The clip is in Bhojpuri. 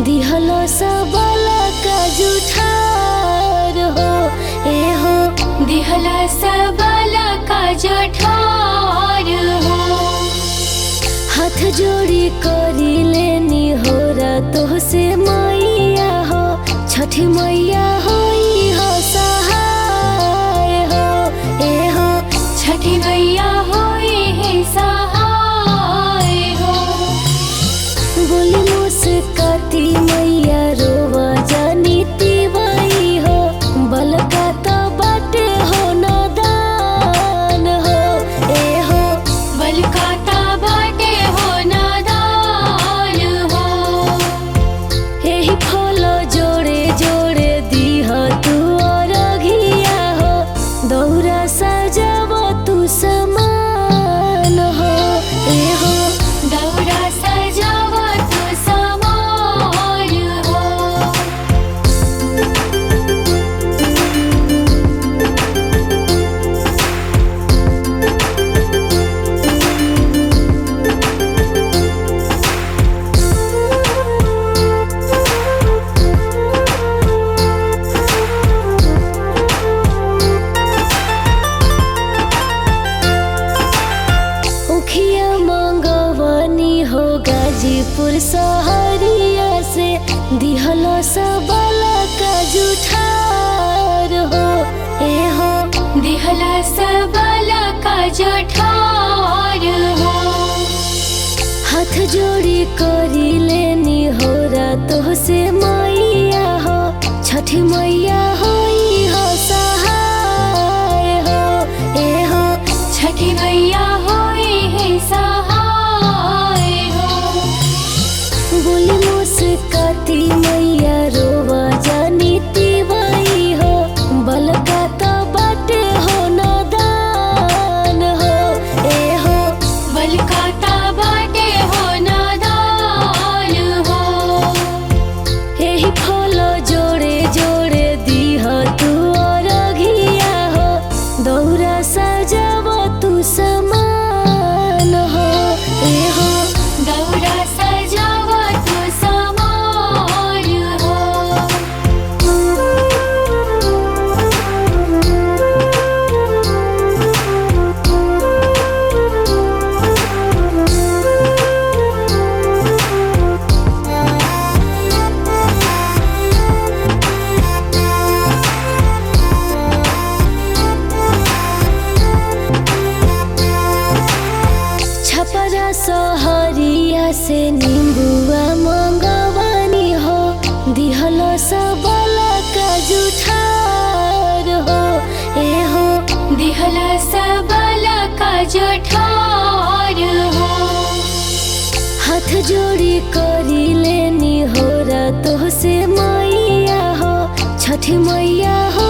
दिहल सबल का जुठार हो ए हो दिहला सबल का जठार हो हाथ जोड़ी करी लेनी हो तो से मैया हो छठी मैया होई हो सहाय हो ए हो छठी मैया होए है सहाय हो बोली मुस्काती मैया रोवा जानी तिवाई हो बलका तो बाटे हो नादान हो ए हो बलकाता बाटे हो नादान हो एही फल जोड़े जोड़े दीह तू और घिया हो दौरा सजाव तू समान हो ए हो दौरा सजावा तो समान हो उखिया मंगवनी हो गाजीपुर सहरिया से दिहल सबल का जुठार हो ए हो दिहला सबल का जठार हो हाथ जोड़ी करी लेनी हो तो से मैया हो छठी मैया होई हो सहाय हो ए हो छठी मैया होए है सहाय हो बोली मुस्काती मैया रोवा जानी तिवाई हो बलका तो बाटे हो नादान हो ए हो बलकाता बाटे हो नादान हो एही फल जोड़े जोड़े दीह तू और घिया हो दौरा सजाव तू समान हो ए हो दौरा सजावा तो समान हो छपरा सहरिया से नींबुआ मंगवानी हो दिहल सबल का जुठार हो ए हो दिहला सबल का जठार हो हाथ जोड़ी करी लेनी हो तो से मैया हो छठी मैया हो